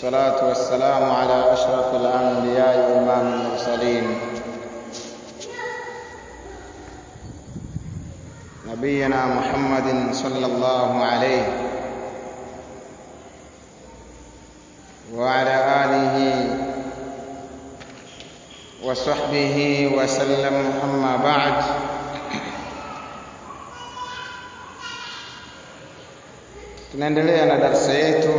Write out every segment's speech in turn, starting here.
والصلاة والسلام على أشرف الأنبياء وإمام المرسلين نبينا محمد صلى الله عليه وعلى آله وصحبه وسلم أما بعد tunaendelea na darasa yetu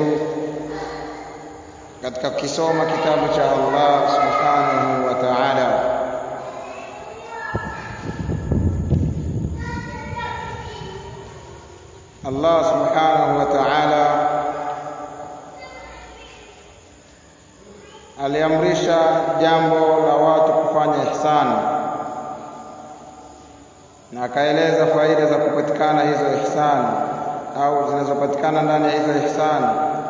katika kisoma kitabu cha Allah subhanahu wa ta'ala Allah subhanahu wa ta'ala aliamrisha jambo la watu kufanya ihsani na akaeleza faida za kupatikana hizo ihsani au zinazopatikana ndani ya hizo ihsani.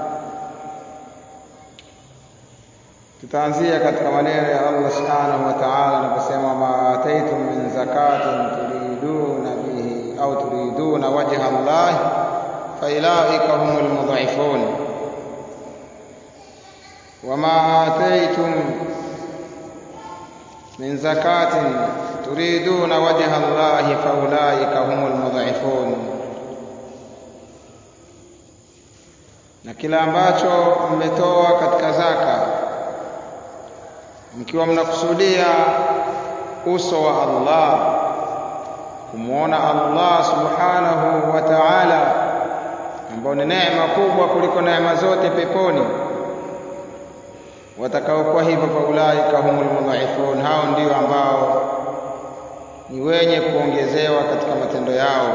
Tutaanzia katika maneno ya Allah subhanahu wa ta'ala anaposema, ma ataitum min zakatin turiduna bihi au turiduna wajha Allah failaika humul mudhifun wama ataitum min zakatin turiduna wajha Allah faulaika humul mudhifun na kila ambacho mmetoa katika zaka mkiwa mnakusudia uso wa Allah kumwona Allah subhanahu wa ta'ala ambao ni neema kubwa kuliko neema zote peponi watakaokuwa hivyo kwa ulaika humul mudhaifun hao ndio ambao ni wenye kuongezewa katika matendo yao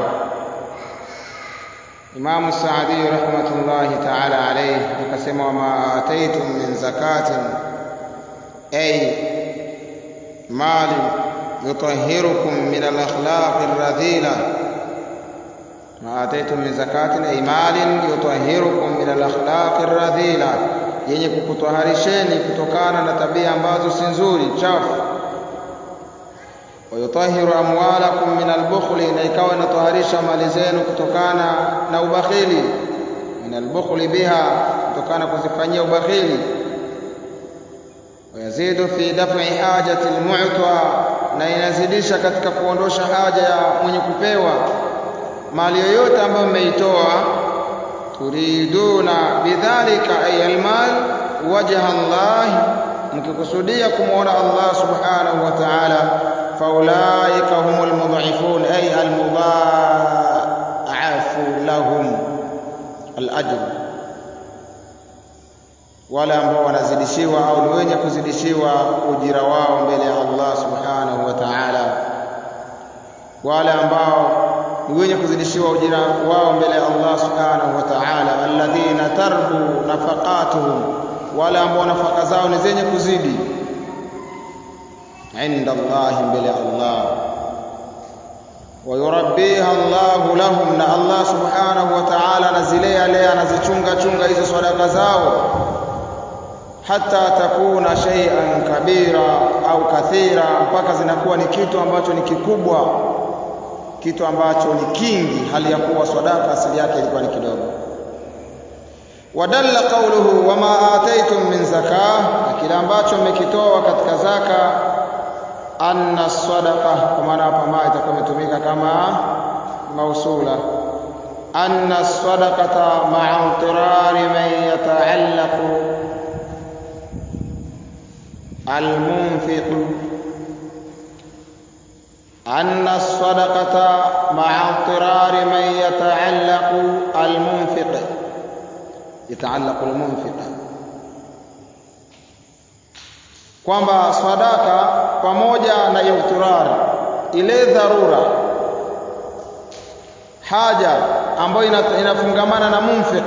Imamu Saadi rahmatullahi ta'ala alayhi akasema wama ataitum min zakatin ay mali yutahhirukum min al-akhlaqi ar-radhila ma ataitum min zakatin ay malin yutahhirukum min al-akhlaqi ar-radhila yenye kukutwaharisheni kutokana na tabia ambazo si nzuri chafu wayutahiru amwalakum min albukhli, na ikawa inatoharisha mali zenu kutokana na ubakhili. Min albukhli biha, kutokana kuzifanyia ubakhili. Wayazidu fi daf'i hajati almu'ta, na inazidisha katika kuondosha haja ya mwenye kupewa. Mali yoyote ambayo mmeitoa, turiduna bidhalika ay almal wajha Allah, mkikusudia kumwona Allah subhanahu wa ta'ala فأولئك هم المضعفون أي المضاعف لهم الأجر wale ambao wanazidishiwa au ni wenye kuzidishiwa ujira wao mbele ya Allah subhanahu wa ta'ala, wale ambao ni wenye kuzidishiwa ujira wao mbele ya Allah subhanahu wa ta'ala, alladhina tarbu nafaqatuhum, wale ambao nafaka zao ni zenye kuzidi inda Allah mbele ya Allah wayurabbiha Allah lahum, na Allah subhanahu wa ta'ala anazilea lea anazichunga chunga hizo sadaka zao, hata takuna shay'an kabira au kathira, mpaka zinakuwa ni kitu ambacho ni kikubwa, kitu ambacho ni kingi, hali ya kuwa sadaka asili yake ilikuwa ni kidogo. Wadalla qawluhu wama ataitum min zakah, na kile ambacho mmekitoa katika zaka anna sadaqa, kwa maana hapa ma itakuwa imetumika kama mausula. Anna sadaqata ma'a intirari man yata'allaqu almunfiq anna sadaqata ma'a intirari man yata'allaqu almunfiq yata'allaqu almunfiq kwamba sadaka pamoja na ightirari, ile dharura, haja ambayo inafungamana na munfiq,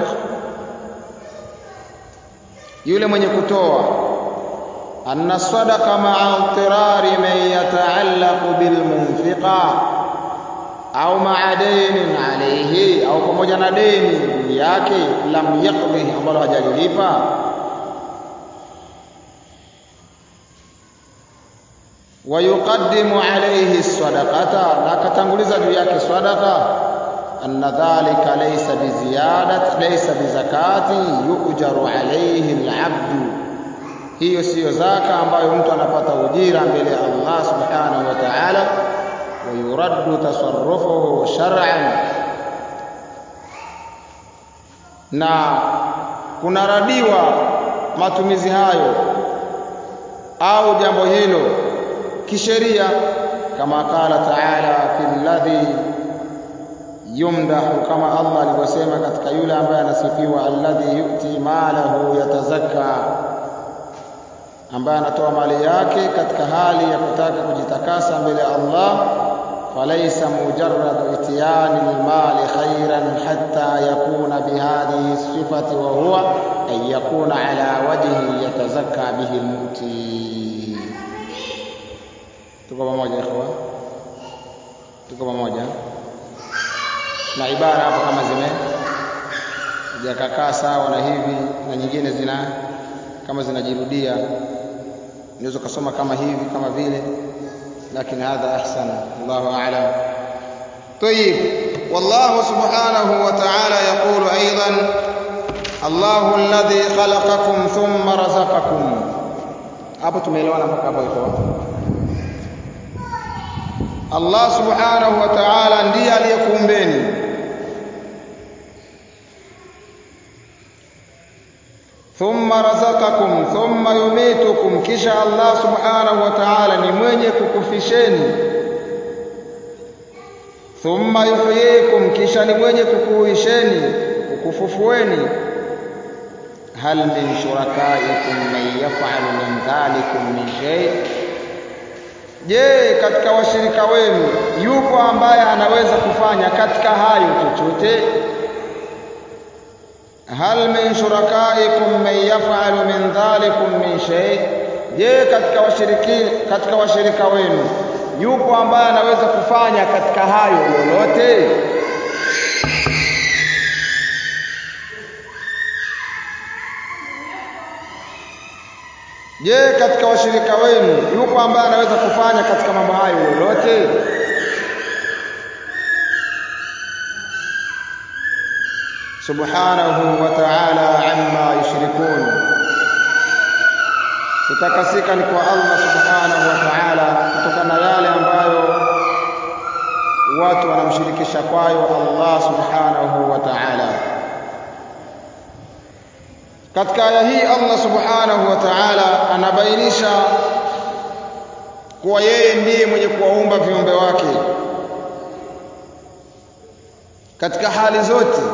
yule mwenye kutoa. Anna sadaqa ma'a ightirari man yata'allaqu bil munfiqa au ma'a dainin alayhi, au pamoja na deni yake, lam yaqdi, ambalo hajalilipa wayuqaddimu alayhi sadaqata, na akatanguliza juu yake sadaqa. anna dhalika laysa biziyadat laysa bizakati yujaru alayhi alabdu hiyo siyo zaka ambayo mtu anapata ujira mbele ya Allah subhanahu wa ta'ala wa yuraddu tasarrufuhu shar'an na kunaradiwa matumizi hayo au jambo hilo kisheria kama qala ta'ala fil ladhi yumdahu kama Allah alivyosema katika yule ambaye anasifiwa alladhi yu'ti malahu yatazakka ambaye anatoa mali yake katika hali ya kutaka kujitakasa mbele ya Allah falaysa mujarrad itiyani almali khairan hatta yakuna bihadhihi sifati wa huwa an yakuna ala wajhi yatazakka bihi almuti tuko pamoja ikhwa tuko pamoja na ibara hapo kama zime zikakaa sawa na hivi na nyingine zina kama zinajirudia unaweza kusoma kama hivi kama vile lakini hadha ahsan Allahu a'lam طيب والله سبحانه وتعالى يقول ايضا الله الذي خلقكم ثم رزقكم hapo tumeelewana mpaka hapo iko Allah subhanahu wa ta'ala ndiye aliyekuumbeni thumma razaqakum thumma yumitukum kisha Allah subhanahu wa ta'ala ni mwenye kukufisheni thumma yuhyikum kisha ni mwenye kukuhuisheni kukufufueni hal min shurakaikum man yaf'alu min dhalikum min shay je katika washirika wenu yupo ambaye anaweza kufanya katika hayo chochote hal min shurakaikum man yaf'alu min dhalikum min shay je katika washiriki katika washirika wenu yupo ambaye anaweza kufanya katika hayo lolote je katika washirika wenu yupo ambaye anaweza kufanya katika mambo hayo lolote subhanahu wa ta'ala amma yushrikun kutakasika ni kwa Allah subhanahu wa ta'ala kutokana na yale ambayo watu wanamshirikisha kwayo Allah subhanahu wa ta'ala katika aya hii Allah subhanahu wa ta'ala anabainisha kuwa yeye ndiye mwenye kuwaumba viumbe wake katika hali zote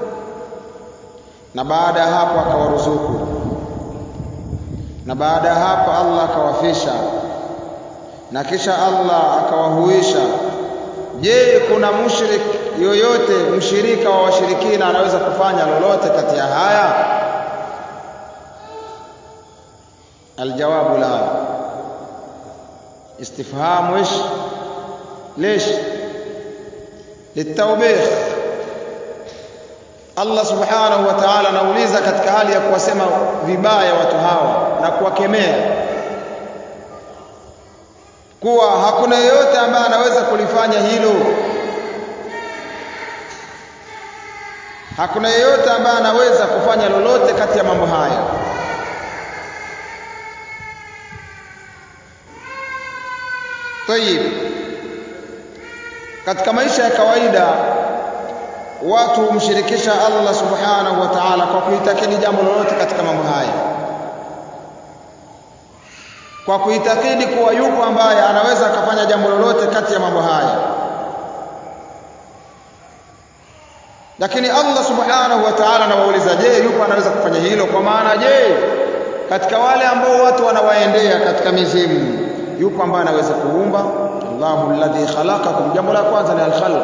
na baada ya hapo akawaruzuku na baada ya hapo Allah akawafisha na kisha Allah akawahuisha je kuna mushrik yoyote mshirika wa washirikina anaweza kufanya lolote kati ya haya الجواب لا استفهام وش ليش للتوبيخ Allah subhanahu wa ta'ala anauliza katika hali ya kuwasema vibaya watu hawa na kuwakemea kuwa hakuna yeyote ambaye anaweza kulifanya hilo hakuna yeyote ambaye anaweza kufanya lolote kati ya mambo haya Tayib. Katika maisha ya kawaida watu humshirikisha Allah Subhanahu wa Ta'ala kwa kuitakidi jambo lolote katika mambo haya. Kwa kuitakidi kuwa yupo ambaye anaweza akafanya jambo lolote kati ya mambo haya. Lakini Allah Subhanahu wa Ta'ala anawauliza, je, yupo anaweza kufanya hilo? Kwa maana je, katika wale ambao watu wanawaendea katika mizimu yupo ambaye anaweza kuumba Allahu alladhi khalaqakum jambo la kwanza ni al-khalq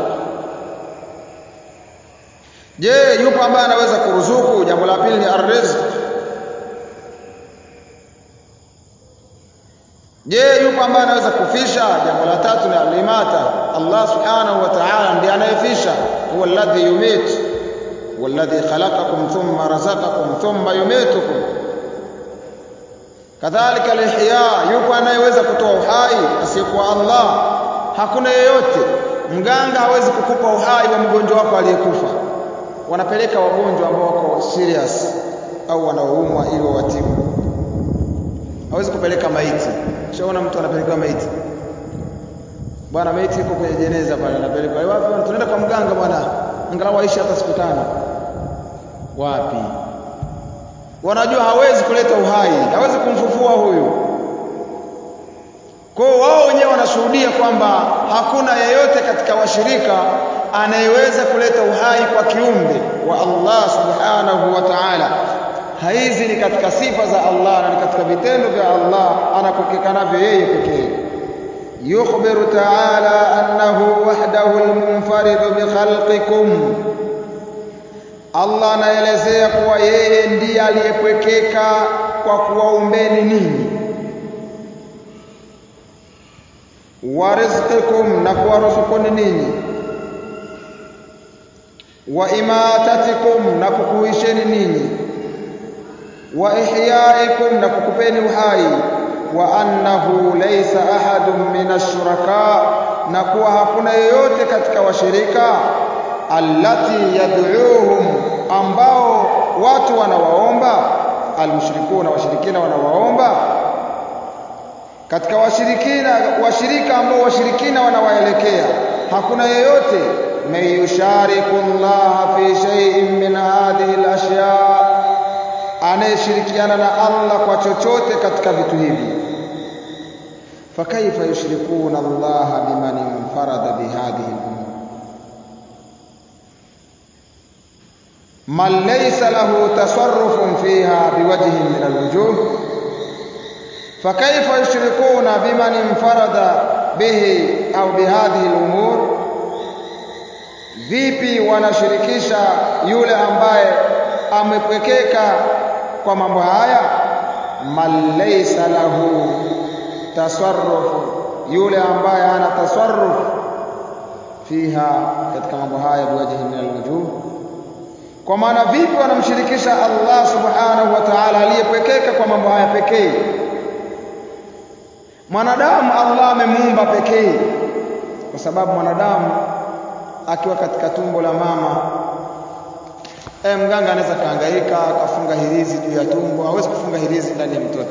je yupo ambaye anaweza kuruzuku jambo la pili ni ar-rizq je yupo ambaye anaweza kufisha jambo la tatu ni al-imata Allah subhanahu wa ta'ala ndiye anayefisha huwa alladhi yumit huwa alladhi khalaqakum thumma razaqakum thumma yumitukum kadhalika alihya yupo anayeweza kutoa uhai asiyekuwa Allah hakuna yeyote mganga hawezi kukupa uhai wa mgonjwa wako aliyekufa wanapeleka wagonjwa ambao wako serious au wanaoumwa ili wawatibu hawezi kupeleka maiti shaona mtu anapeleka maiti bwana maiti iko kwenye jeneza pale anapelekwa wapi bwana tunaenda kwa mganga bwana angalau aishi hata siku tano wapi wanajua hawezi kuleta uhai hawezi kumfufua huyu kwa hiyo wao wenyewe wanashuhudia kwamba hakuna yeyote katika washirika anayeweza kuleta uhai kwa kiumbe wa Allah subhanahu wa ta'ala hizi ni katika sifa za Allah na ni katika vitendo vya Allah anapokekanavyo yeye pekee yukhbiru ta'ala annahu wahdahu almunfarid bikhalqikum Allah anaelezea kuwa yeye ndiye aliyepwekeka kwa kuwaumbeni ninyi wa rizqikum na kuwaruzukuni ninyi wa imatatikum na kukuisheni ninyi wa ihyaikum na kukupeni uhai wa annahu laysa ahadun min ashuraka na kuwa hakuna yeyote katika washirika allati yad'uuhum ambao watu wanawaomba almushrikuna washirikina wanawaomba katika washirikina washirika ambao washirikina wanawaelekea hakuna yeyote man yushariku Allah fi shay'in min hadhihi al-ashya anayeshirikiana na Allah kwa chochote katika vitu hivi fakaifa yushrikuna Allah biman infarada bihadhihi al-umur man laysa lahu tasarrufun fiha biwajhin min al-wujuh فكيف يشركون بمن انفرد به au bihadhihi al-umur vipi wanashirikisha yule ambaye amepwekeka kwa mambo haya man laysa lahu tasarruf yule ambaye hana tasarruf fiha katika mambo haya biwajhi min alwujuh kwa maana vipi wanamshirikisha Allah subhanahu wa ta'ala aliyepwekeka kwa mambo haya pekee mwanadamu Allah amemuumba pekee kwa sababu mwanadamu akiwa katika tumbo la mama e, mganga anaweza kaangaika akafunga hirizi juu ya tumbo hawezi kufunga hirizi ndani ya mtoto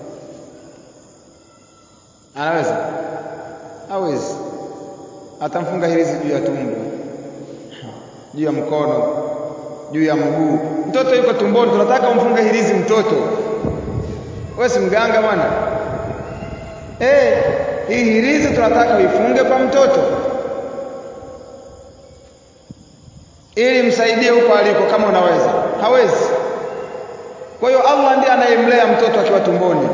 anaweza hawezi atamfunga hirizi juu ya tumbo juu ya mkono juu ya mguu mtoto yuko tumboni tunataka umfunge hirizi mtoto wewe si mganga bwana eh hii hirizi tunataka uifunge kwa mtoto ili msaidie huko aliko kama unaweza hawezi kwa hiyo Allah ndiye anayemlea mtoto akiwa tumboni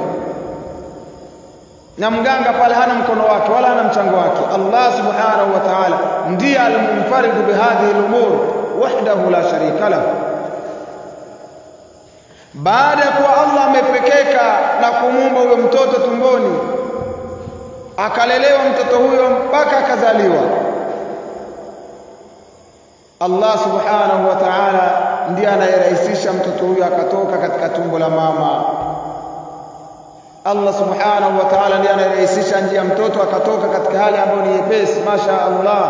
na mganga pale hana mkono wake wala hana mchango wake Allah subhanahu wa ta'ala ndiye al-munfaridu bihadhihi al-umur wahdahu la sharika lahu baada ya kuwa Allah amepekeka na kumuumba huyo mtoto tumboni akalelewa mtoto huyo mpaka akazaliwa Allah subhanahu wa ta'ala ndiye anayerahisisha mtoto huyo akatoka katika tumbo la mama Allah subhanahu wa ta'ala ndiye anayerahisisha njia mtoto akatoka katika hali ambayo ni nyepesi masha Allah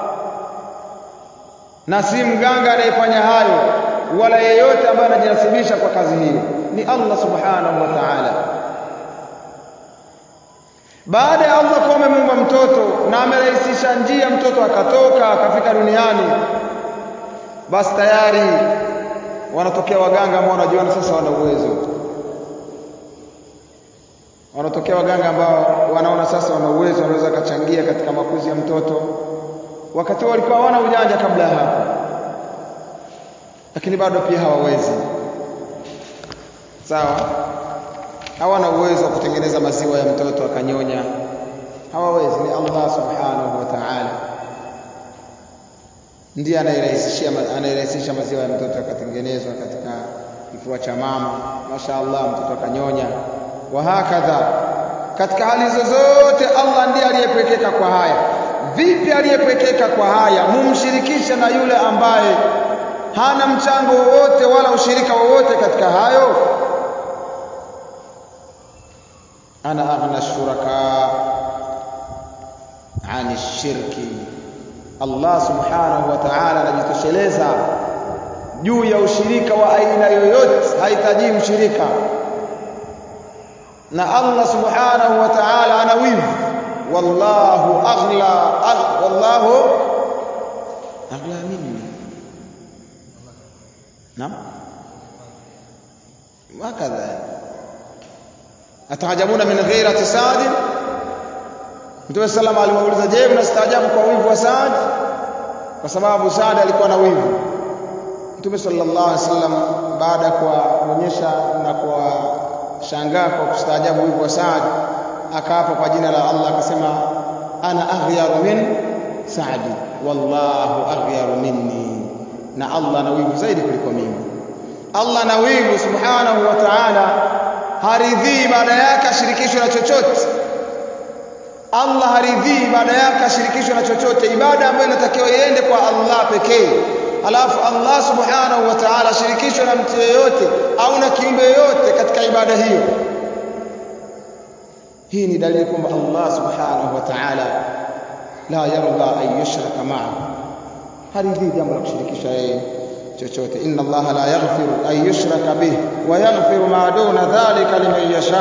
na si mganga anayefanya hayo wala yeyote ambaye anajinasibisha kwa kazi hiyo ni Allah subhanahu wa ta'ala baada ya Allah kuwa amemuumba mtoto na amerahisisha njia mtoto akatoka akafika duniani basi tayari wanatokea waganga ambao wanajiona sasa wana uwezo wanatokea waganga ambao wanaona sasa wana uwezo wanaweza kachangia katika makuzi ya mtoto wakati walikuwa hawana ujanja kabla ya hapo lakini bado pia hawawezi sawa hawana uwezo wa kutengeneza maziwa ya mtoto akanyonya hawawezi ni Allah subhanahu wa ta'ala ndiye anayerahisishia anayerahisisha maziwa ya mtoto akatengenezwa katika kifua cha mama mashaallah mtoto akanyonya wa hakadha katika hali zozote Allah ndiye aliyepekeka kwa haya vipi aliyepekeka kwa haya mumshirikisha na yule ambaye hana mchango wowote wala ushirika wowote katika hayo ana aghna shuraka ani shirki Allah subhanahu wa ta'ala anajitosheleza juu ya ushirika wa aina yoyote hahitaji mshirika na Allah subhanahu wa ta'ala ana wivu wallahu aghla agh, wallahu aghla minni naam wakadha ataajabuna min ghairati Saad Mtume sallam aliwauliza je mnastaajabu kwa wivu wa Saad kwa sababu Saad alikuwa na wivu Mtume sallallahu alaihi wasallam baada ya kuonyesha na kuwashangaa kwa kustaajabu wivu wa Saad akaapa kwa jina la Allah akasema ana aghyaru min Saadi wallahu aghyaru minni na Allah ana wivu zaidi kuliko mimi Allah ana wivu subhanahu wa ta'ala haridhii baada yake ashirikishwe na chochote Allah haridhii ibada yake ashirikishwe na chochote ibada ambayo inatakiwa iende kwa Allah pekee alafu Allah subhanahu wa ta'ala ashirikishwe na mtu yeyote au na kiumbe yoyote katika ibada hiyo hii ni dalili kwamba Allah subhanahu wa ta'ala la yarda an yushraka ma'ahu haridhii jambo la kushirikisha yeye chochote inna Allah la yaghfiru an yushraka bih wa yaghfiru ma duna dhalika liman yasha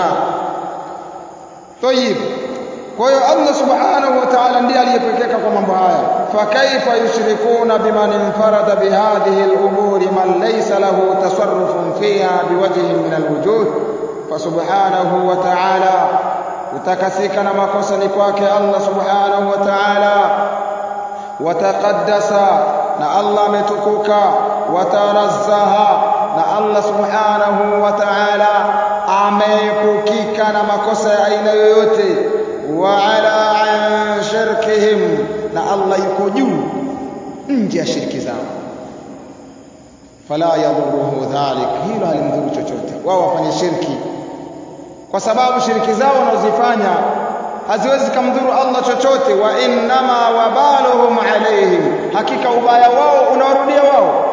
طيب kwa hiyo Allah subhanahu wa ta'ala ndiye aliyepekeka kwa mambo haya fa kaifa yushrikuna biman infarada bihadhihi al-umuri man laysa lahu tasarrufun fiha biwajhin min al-wujuh fa subhanahu wa ta'ala utakasika na makosa ni kwake Allah subhanahu wa ta'ala wataqaddasa na Allah ametukuka watanazzaha na Allah subhanahu wa ta'ala ameepukika na makosa ya aina yoyote waala an shirkihim na Allah yuko juu nje ya shirki zao fala yadhuruhu dhalik hilo halimdhuru chochote wao wafanye shirki kwa sababu shiriki zao wanazifanya haziwezi kumdhuru Allah chochote wa innama wabaluhum alaihim hakika ubaya wao unawarudia wao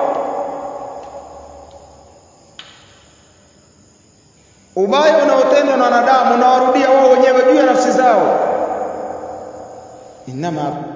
ubaya unaotendwa na wanadamu unawarudia wao wenyewe juu ya nafsi zao innama